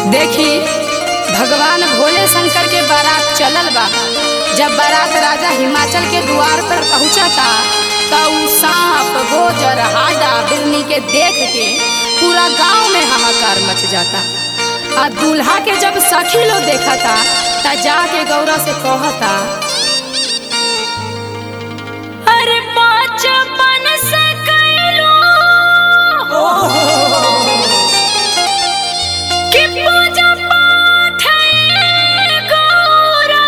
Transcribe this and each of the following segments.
देखी भगवान भोले शंकर के बारात चलल बा जब बारात राजा हिमाचल के द्वार पर पहुंचा था तो उ सांप गोजर हाडा बिरनी के देख के पूरा गांव में हाहाकार मच जाता आ दूल्हा के जब सखी लोग देखा था त जाके गौरा से कहता अरे बचपन से कैलो कि पूजा पाठ है गौरा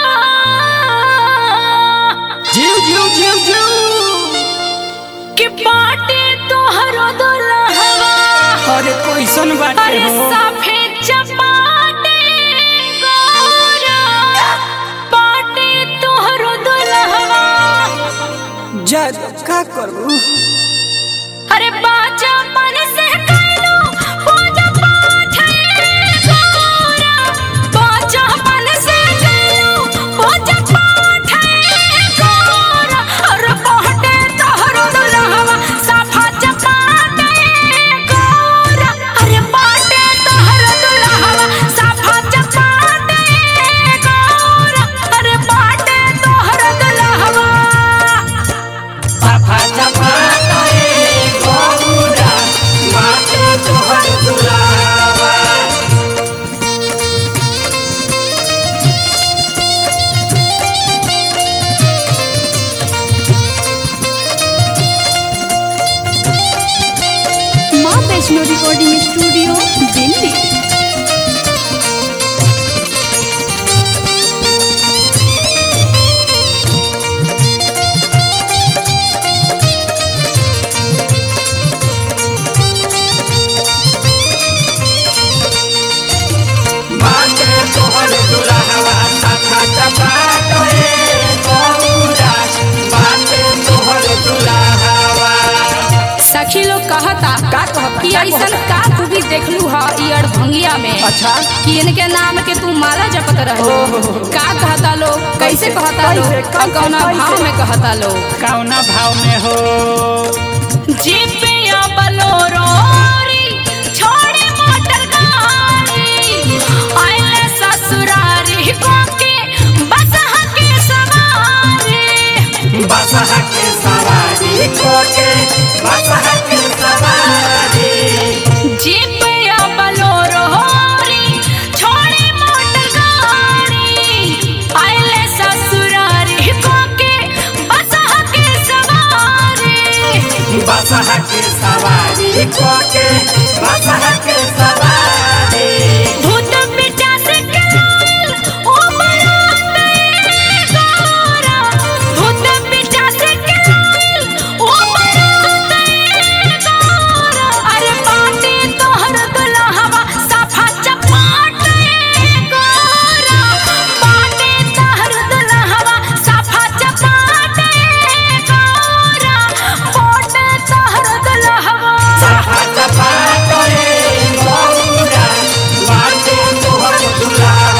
जीव जीव जीव जीव कि बाटे तोहरो दुल्हवा अरे कैसन बाटे अरे हो सफेद चपाटे गौरा बाटे तोहरो दुल्हवा जा का करू अरे बाजा मन से कैलो पूजा पाठ है गौरा बाजा मन से कैलो पूजा पाठ है गौरा अरे बाटे तोहरो दुल्हवा साफा चपाटे गौरा अरे बाटे तोहरो दुल्हवा साफा चपाटे गौरा अरे बाटे तोहरो दुल्हवा पापा चपा रे गौरा माते तोहर दुलावा माँ वैष्णो रिकॉर्डिंग स्टूडियो दिल्ली माते तोहर दुलावा पापा चपा रे गौरा माते तोहर दुलावा सखी लोग कहता का कहता कि का ऐसन कहता? का तू भी देखलू हा ई अड़भंगिया में अच्छा कि इनके नाम के तू माला जपत रहो का कहता लोग कैसे कहता लोग कैसे, और कौना कैसे? भाव में कहता लोग कौना भाव में हो जीपिया बलोरो री, छोड़ी मोटर गाड़ी आइले ससुरारी को के बसहा के सवारी बसहा के सवारी कोके बसहा के सवारी जीपिया बलोरो री, छोड़ी मोटर गाड़ी आइले ससुरारी को के बसहा के सवारी बसहा के सवारी कोके बसहा के सवारी भूत पिचास के लाल, ओ बराते गौरा। भूत पिचास के लाल, ओ बराते गौरा। अरे बाटे तोहर दुल्हवा, साफा चपाटे गौरा। बाटे तोहर दुल्हवा, साफा चपाटे गौरा। बाटे तोहर दुल्हवा। सहा चपा करे गौरा माते तोहर दुलावा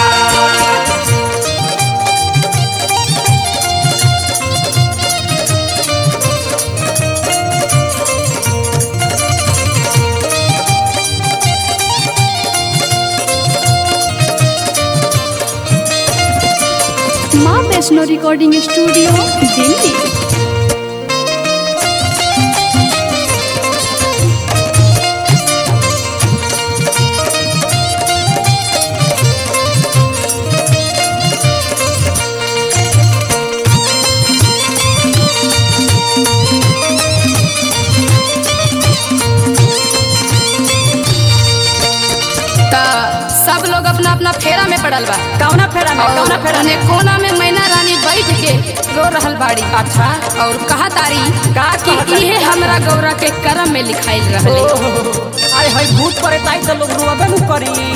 माँ वैष्णो रिकॉर्डिंग स्टूडियो दिल्ली त सब लोग अपना अपना फेरा में पड़ल बा कौना फेरा में कौना फेरा और में कोना में मैना रानी बैठ के रो रहल बाड़ी अच्छा और कहा तारी का कि कहतारी? इहे हमरा गौरा के करम में लिखाइल रहले ओहो अरे हई भूत पड़े ताई तो लोग रुआबे नु करी